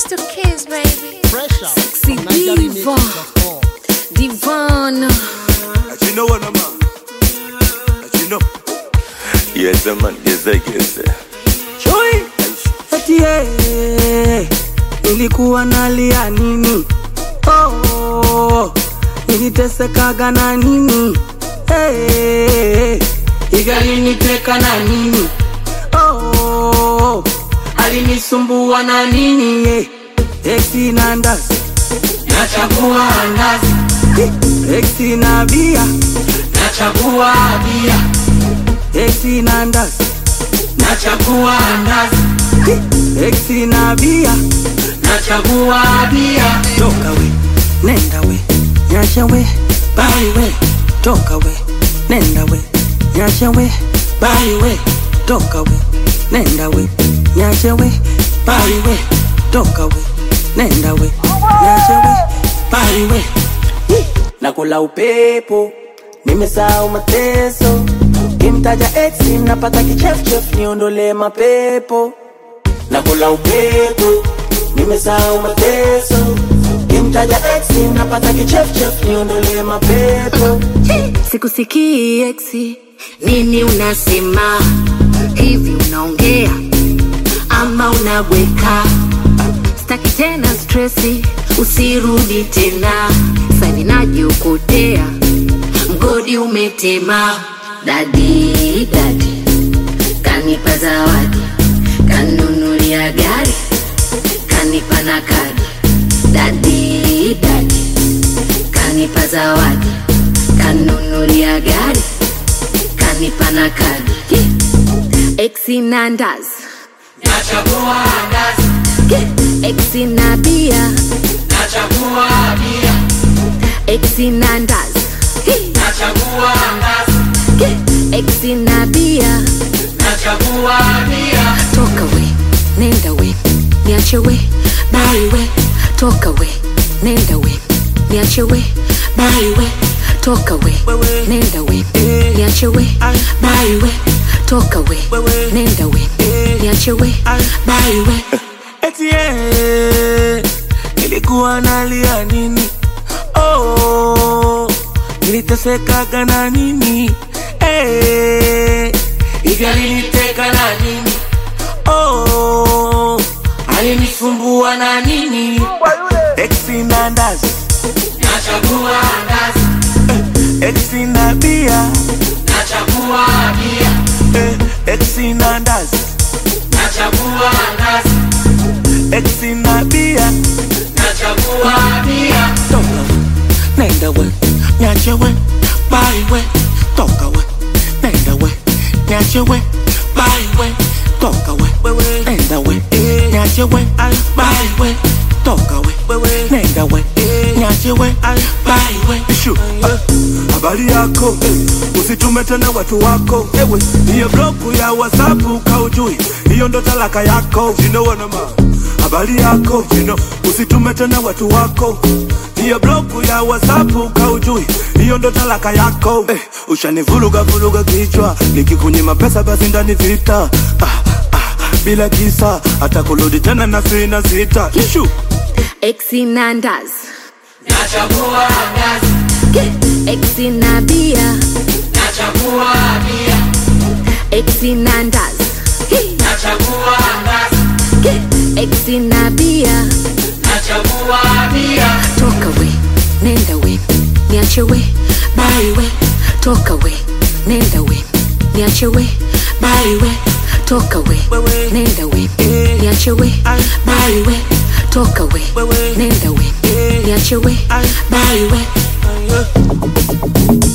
to kiss, baby. Fresh out Sexy from Niger diva. Remix.com. Divana. You know what I'm on? You know. Yes, man, yes, yes. Chui eti yeye nilikuwa nalia nini? Oh, nilitesekaga na nini? Hey, igaliniteka na nini? Oh, alinisumbua na nini? Yeah. Exi na ndazi nachagua ndazi, exi na bia nachagua bia, exi na ndazi nachagua ndazi, exi na bia nachagua bia. Toka we, nenda we, nyasha we, bali we, toka we, nenda we, nyasha we, bali we, toka we, nenda we, nyasha we, bali we, toka we, nenda we, nyasha we, bali we. Nakula upepo, nimesahau mateso, kimtaja ex napata kichefchef, niondole mapepo nakula upepo, nimesahau mateso, kimtaja ex napata kichefchef, niondole mapepo Sikusikii eksi, nini unasema? Hivi unaongea ama unabweka? Staki tena stresi, usirudi tena. Sani najiokotea, mgodi umetema. Dadi dadi kanipa zawadi, kanunulia gari, kanipa na kadi. Dadi dadi kanipa zawadi, kanunulia gari, kanipa na kadi. Exi na ndazi, nachagua ndazi, exi na bia, nachagua bia, exi na ndazi, nachagua ndazi, exi na bia. nachagua bia. Toka we, nenda we, niache we, bali we. Toka we, nenda we, niache we, bali we. Toka we, nenda we, niache we, bali we. Toka we, nenda we, niache we, bali we. Eti yeye, nilikuwa nalia nini? Oh, nilitesekaga na nini? Eh, hivi aliniteka na nini? Oh, alinisumbua na nini? Exi na ndazi, nachagua ndazi. Exi na bia, nachagua bia. Exi na ndazi, nachagua ndazi. Exi na bia, nachagua bia. Toka we, nenda we, nyache we, bali we. Toka we, nenda we, nyache we, bali we. Toka we, nenda we, nyache we, bali we. Toka we, nenda we, nyache we, bali we. Ishu. Ah, Habari yako eh, usitume tena watu wako ewe, hiyo bloku ya WhatsApp kaujui, hiyo ndo talaka yako you know what I'm on. Habari yako you know, usitume tena watu wako hiyo bloku ya WhatsApp kaujui, hiyo ndo talaka yako eh, ushanivuruga vuruga kichwa, nikikunyima pesa basi ndani vita ah, ah, bila kisa hata kurudi tena na sina sita Ishu. Exi na ndazi, Nachagua ndazi, exi na bia, nachagua bia, exi na ndazi, nachagua ndazi, exi na bia. nachagua bia. Toka we, nenda we, niache we, bali we. Toka we, nenda we, niache we, bali we. Toka we, nenda we, niache we, bali we. Toka we, nenda we, niache we, bali we.